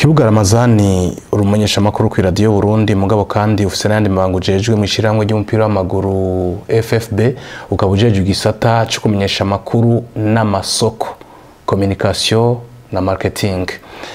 kibuga ramazani urumenyesha amakuru ku iradiyo burundi mugabo kandi ufise n'ayandi mabanga ujejwe mu ishyirahamwe ry'umupira w'amaguru ffb ukaba ujejwe igisata co kumenyesha amakuru n'amasoko communication na marketing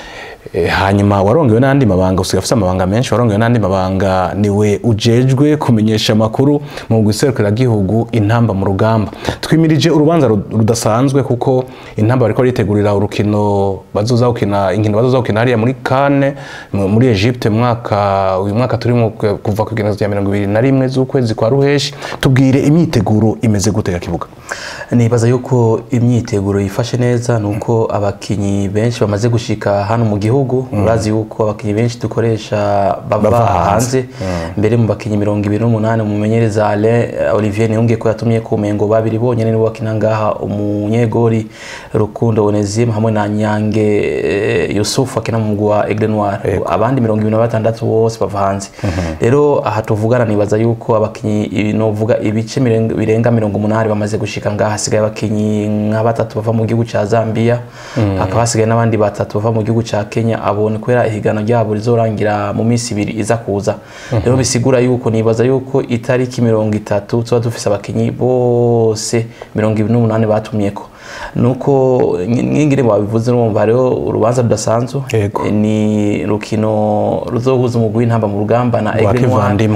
Eh, hanyuma warongewe n'andi mabanga usigaye ufise amabanga menshi warongewe n'andi mabanga niwe ujejwe kumenyesha amakuru mu gihugu intamba mu rugamba twimirije urubanza ru- rudasanzwe kuko intamba bariko ritegurira urukino bazoza gukina inkino bazoza gukina hariya muri Cannes mu- muri Egypte mu mwaka uyu mwaka turimo ku- kuva ku igenekerezo rya mirongo ibiri na rimwe z'ukwezi kwa ruheshi tubwire imyiteguro imeze gute kibuga nibaza yuko imyiteguro yifashe neza ni uko abakinyi benshi bamaze gushika hano mu gihugu urazi yuko abakinyi benshi dukoresha bava Bava hanze. hanze mbere mu bakinyi mirongo ibiri n'umunani umumenyereza Alain Olivier Niyonge ko yatumye ku mengo babiri bonyene nibo bakina ngaha umunyegori Rukundo Onesime hamwe na Nyange eh, Yusufu akina mu mugwi wa Aigle Noir abandi mirongo ibiri na batandatu bose bava hanze rero aha tuvugana nibaza yuko abakinyi novuga ibice mirenga- birenga mirongo umunani bamaze gushika ngaha hasigaye abakinyi nka batatu bava mu gihugu ca Zambia hakaba hasigaye n'abandi batatu bava mu gihugu ca Kenya abone kubera ihiganwa ryabo rizorangira mu minsi ibiri iza kuza rero bisigura yuko nibaza yuko itariki mirongo itatu tuba dufise abakinyi bose mirongo ibiri n'umunani batumyeko nuko nk'ingire babivuze urumva hariho urubanza rudasanzwe Yego. Eh, ni rukino ruzohuza umugwi w'intamba mu rugamba na Rwa Aigle Noir kivandimwe.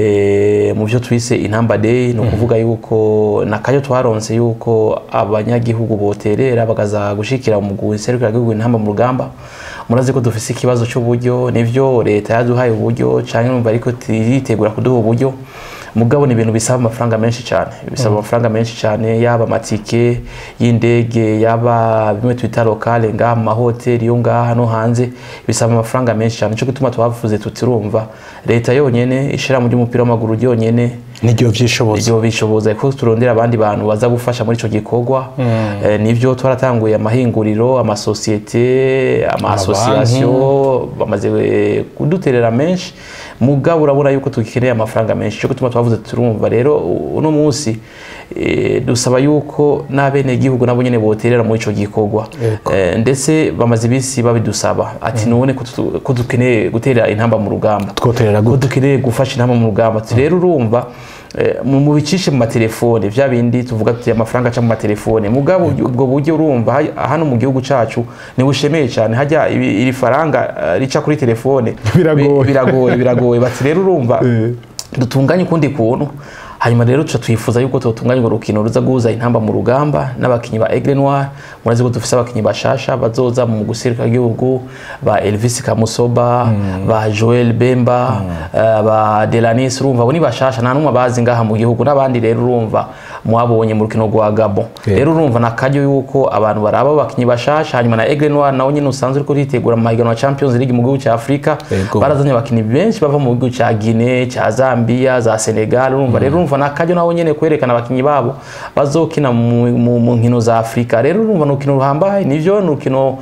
eh, mu byo twise intamba day ni ukuvuga yuko nakayo twaronse yuko abanyagihugu boterera bakaza gushikira mu guserukira gihugu intamba mu rugamba murazi ko dufise ikibazo cy'uburyo nivyo leta yaduhaye uburyo canke numva ariko tiritegura kuduha uburyo mugabo ni ibintu bisaba amafaranga menshi cyane bisaba amafaranga menshi cyane yaba amatike y'indege yaba bimwe twita lokale ngaha mu mahoteli yo ngaha no hanze bisaba amafaranga menshi cyane cyo gituma twavuze tutirumva leta yonyene ishirahamwe ry'umupira w'amaguru ryonyene niryo vyishoboza ibyo bishoboza ko turondera abandi bantu baza gufasha muri ico gikorwa eh, nivyo twaratanguye amahinguriro amasosiyete amasosiyasiyo bamaze eh, kuduterera menshi mugabo urabona yuko tugikeneye amafaranga menshi cyo gutuma twavuze turumva rero u- uno munsi eh, dusaba yuko n'abenegihugu nabo nyene boterera muri ico gikorwa Eh, ndetse bamaze ibisi babidusaba ati none ko tu- ko dukeneye gutera intamba mu rugamba twoterera ko gute dukeneye gufasha intama mu rugamba Ati rero urumva eh, mu mu bicishe mu matelefone vya bindi tuvuga tuti amafaranga aca mu matelefone mugabo ubwo buryo urumva ha- hano mu gihugu cacu nibushemeye cyane hajya ibi- iri faranga eh, rica kuri telefone Biragoye. bi- biragoye biragoye bati rero urumva dutunganye ukundi kuntu hanyuma rero tuca twifuza yuko tutunganya urwo rukino ruza guhuza intamba mu rugamba n'abakinyi ba Aigle Noir murazi ko dufise abakinyi bashasha bazoza mu guserukira igihugu ba Elvis Kamusoba ba Joel Bemba eh, ba Delanis urumva abo ni bashasha nta numwe bazi ngaha mu gihugu n'abandi rero urumva mwabonye mu rukino rwa Gabon Yeah. rero urumva nakaryo yuko abantu baraba abakinyi bashasha hanyuma na Aigle Noir nawe nyine usanzwe uriko ritegura mu mahiganwa ya Champions League mu gihugu cya Afrika Yego. barazanye abakinyi benshi bava mu gihugu cya Guinea cya Zambia za Senegal urumva rero urumva nakaryo nabo nyene kwerekana abakinyi babo bazokina mu, mu, mu nkino za Afrika rero urumva ni urukino ruhambaye nivyo ni urukino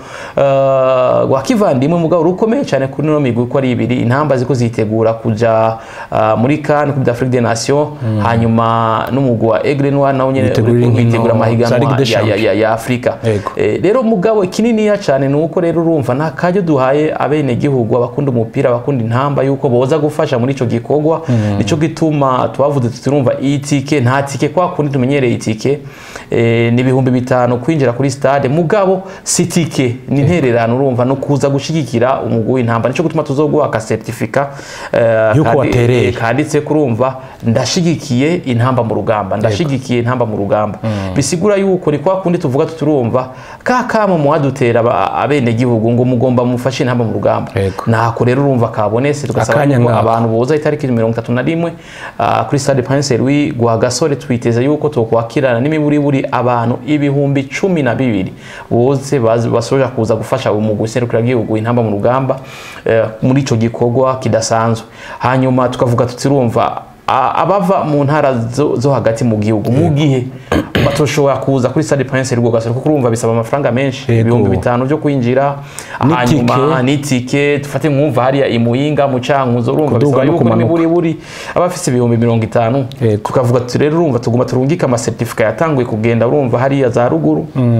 uh, rwa kivandimwe mugabo rukomeye cyane kuri no migwi uko ari ibiri intamba ziko zitegura kuja uh, muri CAN Coupe d'Afrique des Nations hanyuma n'umugwi wa Aigle Noir nawo nyene Bitegurira uriko inkino witegura za amahiganwa Ligue des ya, ya, Champions. ya, ya Afrika Yego. Eh, rero mugabo kininiya cyane ni uko rero urumva nta kajyo duhaye abenegihugu abakunda umupira abakunda intamba yuko boza gufasha muri ico gikorwa nico gituma twavuze tutirumva itike nta tike kwa kundi tumenyereye itike eh, ni ibihumbi bitanu kwinjira kuri stade mugabo si tike ni intererano urumva no kuza gushigikira umugwi w'intamba nico gituma tuzoguha ka certificat eh, Yuko kandi- watereye. eh, kanditse kurumva ndashigikiye intamba mu rugamba ndashigikiye intamba mu rugamba bisigura yuko ni kwa kundi tuvuga tuturumva ka kamo muwadutera aba- abenegihugu ngo mugomba mufashe intamba mu rugamba Yego. nako rero urumva kabonese tugasaba Akanya yuko ngako. abantu boza itariki mirongo itatu na rimwe ah, kuri stade Prince Louis gwa gasore twiteze yuko tokwakirana n'imiburiburi abantu ibihumbi cumi na bibiri bose bazi- basoja kuza gufasha umugwi serukira gihugu intamba mu rugamba eh, muri ico gikorwa kidasanzwe hanyuma tukavuga tutirumva a- abava mu ntara zo, zo hagati mu gihugu mu gihe batoshobora kuza kuri stade Prince Louis gasore kuko urumva bisaba amafaranga menshi Yego. ibihumbi bitanu byo kwinjira N'itike. hanyuma n'itike dufate mwumva hariya imuyinga mu cankuzo urumva Kuduga bisaba no yuko kumanuka. n'imiburi buri aba afise ibihumbi mirongo itanu Yego. tukavuga tuti rero urumva tuguma turungika amasertifika yatanguye kugenda urumva hariya za ruguru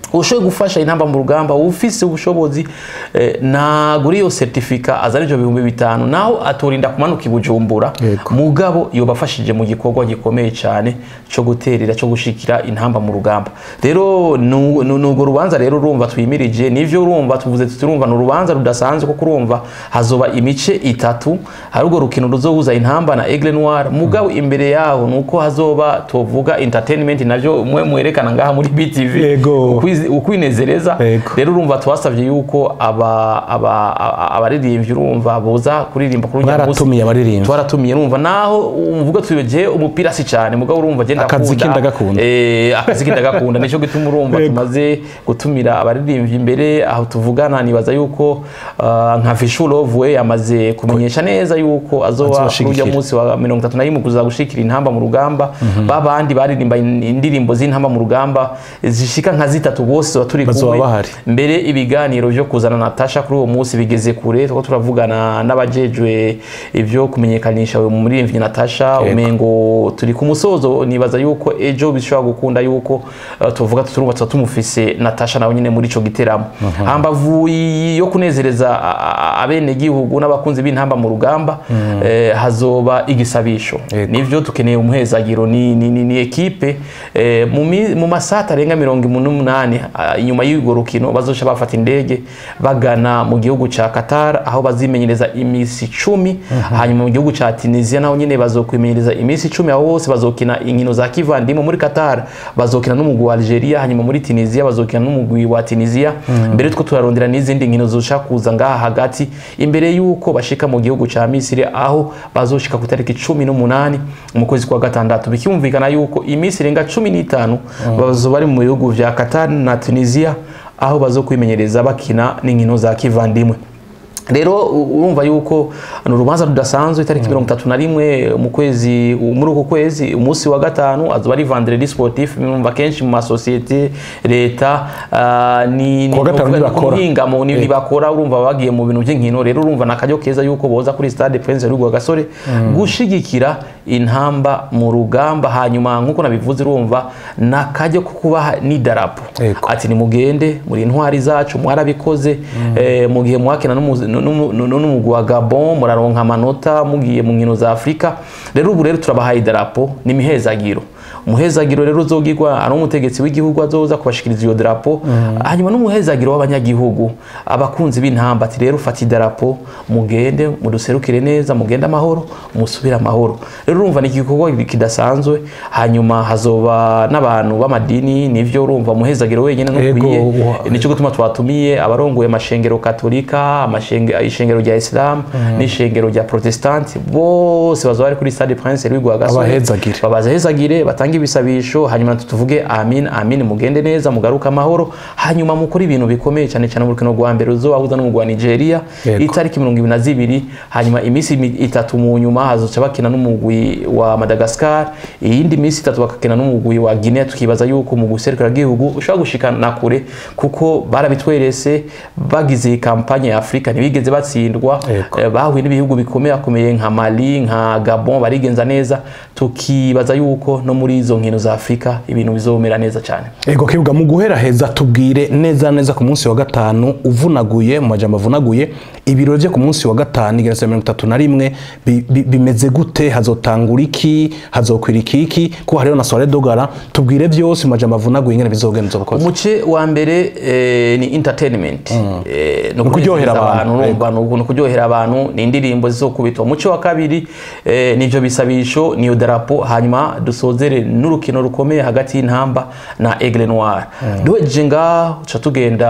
ushoboye gufasha intamba mu rugamba ufise ubushobozi eh, nagura iyo certifica azana ivyo bihumbi bitanu naho atorinda kumanuka i bujumbura Yego. mugabo yobafashije mu gikorwa gikomeye cyane cyo guterera cyo gushikira intamba mu rugamba rero nu- nu- nugo rubanza rero urumva twimirije nivyo urumva tuvuze tuti urumva ni urubanza rudasanzwe kuko urumva hazoba imice itatu hari urwo rukino ruzohuza intamba na Aigle Noir mugabo imbere yaho nuko hazoba tuvuga entertainment navyo mwe mwerekana ngaha muri BTV Yego. Ukwizi- ukwinezereza Yego. rero urumva twasabye yuko aba- aba- aba- abaririmbyi urumva boza kuririmba kuri urya munsi. Mwaratumiye abaririmbyi. twaratumiye urumva naho umvuga tuyoje umupira si cyane mugabo urumva agenda Akazi ke ndagakunda. eh akazi ke ndagakunda nico gituma urumva Yego. tumaze gutumira abaririmbyi imbere aho tuvugana nibaza yuko ah, nka Fishulove we yamaze kumenyesha neza yuko azoba kuri Azobashigikira. urya munsi wa 31 kuza gushikira intamba mu rugamba babandi baririmba in- indirimbo z'intamba mu rugamba zishika nka zitatu bose tuba turi Bazoba kumwe bahari. mbere ibiganiro byo kuzana Natasha kuri uwo munsi bigeze kure tuko turavugana n'abajejwe ivyo kumenyekanisha uyu muririmbyi Natasha Yego. umengo turi ku musozo nibaza yuko ejo bishobora gukunda yuko uh, tuvuga tuturumva tuba tumufise Natasha nawe nyine muri ico giteramo hambavu y- yo kunezereza a- a- abene gihugu n'abakunzi b'intamba mu rugamba eh, hazoba igisabisho Yego. nivyo tukeneye umuhezagiro ni, ni, ni, ni ekipe eh, mu, mi- mu masata arenga mirongo umunani ah, inyuma y'urwo rukino bazoca bafata indege bagana mu gihugu ca Qatar aho bazimenyereza imisi icumi hanyuma mu gihugu ca Tunisia naho nyene bazokwimenyereza imisi icumi aho bose bazokina inkino za kivandimwe muri Qatar bazokina n'umugwi wa Algeria hanyuma muri Tunisia bazokina n'umugwi wa Tunisia mbere two turarondera n'izindi nkino zoshaka kuza ngaha hagati imbere yuko bashika mu gihugu ca Misiri aho bazoshika ku itariki cumi n'umunani mu kwezi kwa gatandatu bikiyumvikana yuko iminsi irenga cumi n'itanu bazoba bari mu bihugu vya Qatar na Tunisia aho bazokwimenyereza bakina n'inkino za kivandimwe rero u- urumva yuko ni urubanza rudasanzwe itariki mirongo itatu na rimwe mu kwezi muri uku kwezi umunsi wa gatanu azoba ari vendredi sportif mwumva kenshi mu masosiyete leta ah, ni Kuwa gatanu ntibakora. muhingamo ni ntibakora urumva bagiye mu bintu by'inkino rero urumva ni akaryo keza yuko boza kuri stade prince rugwa gasore gushigikira intamba mu rugamba hanyuma nk'uko nabivuze urumva ni akaryo ko kubaha n'idarapo Yego. ati nimugende muri intwari zacu mwarabikoze eh, mu gihe mwakina n'umu- n'umu- n'umugwi wa gabon muraronka amanota mugiye mu nkino za afurika rero ubu rero turabahaye idarapo n'imihezagiro umuhezagiro rero uzogirwa ari umutegetsi w'igihugu azoza kubashikiriza iyo darapo hanyuma n'umuhezagiro w'abanyagihugu abakunzi b'intamba ati rero fata idarapo mugende muduserukire neza mugende amahoro musubire amahoro rero urumva ni igikorwa kidasanzwe hanyuma hazoba n'abantu b'amadini nivyo urumva umuhezagiro wenyine Yego, ntukwiye wa- nicyo gutuma twatumiye abarongoye amashengero katolika amashenge- ishengero rya islam n'ishengero rya protestanti bose bazoba bari kuri stade prince louis rwagasore Abahezagire. babazahezagire batange ibisabisho hanyuma tuvuge amin amin mugende neza mugaruke amahoro hanyuma mukore ibintu bikomeye cyane cyane mu rukino rwa mbere ruzobahuza n'umugwi wa nigeria Yego. itariki mirongo ibiri na zibiri hanyuma iminsi imi- itatu mu nyuma hazoca bakina n'umugwi wa madagascar iyindi minsi itatu bakakina n'umugwi wa guinea tukibaza yuko mu gihugu ushobora gushikana kure kuko barabitwerese bagize iyi kampanye ya afurika ntibigeze batsindwa Yego. Eh, bahuye n'ibihugu bikomeye akomeye nka mali nka gabon barigenza neza tukibaza yuko no muri izo nkino za afurika ibintu bizomera neza cyane ego kibuga mu guhera heza tubwire neza neza ku munsi wa gatanu uvunaguye mu majambo avunaguye ibirori byo ku munsi wa gatanu igeretse mirongo itatu na rimwe bi- bi- bimeze gute hazotangura iki hazokwira ikiki ko hariho na soirée dogara tubwire byose mu majambo avunaguye ingene bizogenza ubukozi umuce wa mbere eh, ni entertainment eh, no kuryohera kunezeza abantu, urumva ni ukuntu kuryohera abantu ni indirimbo zizokubitwa umuce wa kabiri eh, nivyo bisabisho niyo darapo hanyuma dusozere n'urukino rukomeye hagati y'intamba na Aigle Noir duhejeje ngaho tuca tugenda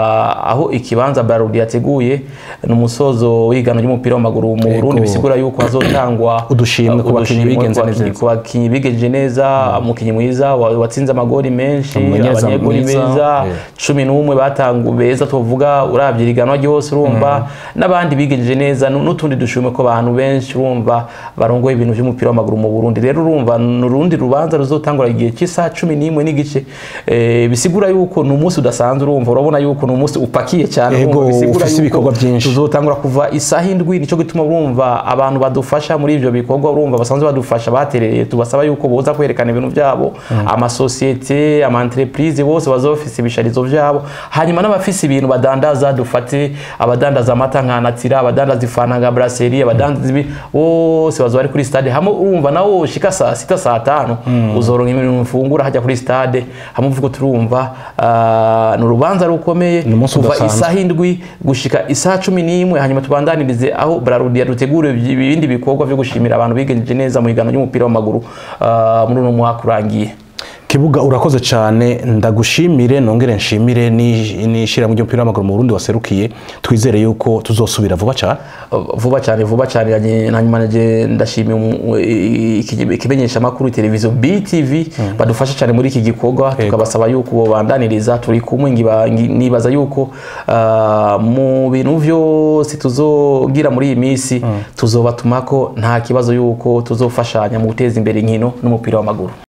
aho ikibanza Barudi yateguye ni umusozo w'igano ry'umupira w'amaguru mu Yego. Burundi bisigura yuko hazotangwa Udushimwe ku bakinyi udushimwe bigenze ku bakinyi- neza. ku bakinyi bigenje neza umukinyi mwiza wa- watsinze amagori menshi Umunyezamu abanyegoli mwiza, beza eh. cumi n'umwe batangu beza tuvuga urabye iriganwa ryose urumva n'abandi bigenje neza nu- n'utundi dushimwe ko abantu benshi urumva barongoye ibintu by'umupira w'amaguru mu Burundi rero urumva ni urundi rubanza urubanza ruzotangura igihe cy'isaha cumi n'imwe n'igice eh, bisigura yuko ni umunsi udasanzwe urumva urabona yuko ni umunsi upakiye cyane Ego, urumva bisigura ufise yuko ibikorwa byinshi. tuzotangura kuva isaha indwi nicyo gituma urumva abantu badufasha muri ibyo bikorwa urumva basanzwe badufasha baterereye tubasaba yuko boza kwerekana ibintu byabo amasosiyete amaentreprise bose baza bafise ibisharizo byabo hanyuma n'abafise ibintu badandaza dufate abadandaza amata nka natira abadandaza ifana nka brasserie abadandaza ibi bose baza bari kuri stade hamwe urumva nawo ushika saa sita saa tanu uzoronka ibintu ufungura hajya kuri stade hamwe uvuga turumva ah, ni urubanza rukomeye Ni umunsi kuva udasanzwe. isaha indwi gushika isaha cumi n'imwe hanyuma tubandanirize aho brarudi yadutegura ibindi bikorwa byo gushimira abantu bigenjeje neza mu higanwa ry'umupira w'amaguru ah, muri uno mwaka urangiye kibuga urakoze cyane ndagushimire nongere nshimire ni- n'ishyirahamwe ry'umupira w'amaguru mu Burundi waserukiye twizere yuko tuzosubira vuba cyane vuba cyane vuba cyane yanye- hanyuma naje ndashimiye umu- iki- ikimenyeshamakuru televiziyo BTV badufasha cyane muri iki gikorwa tukabasaba yuko bobandaniriza turi kumwe ngiba- ngi- nibaza yuko ah, mu bintu byose tuzogira muri iyi minsi tuzobatuma ko nta kibazo yuko tuzofashanya mu guteza imbere inkino n'umupira w'amaguru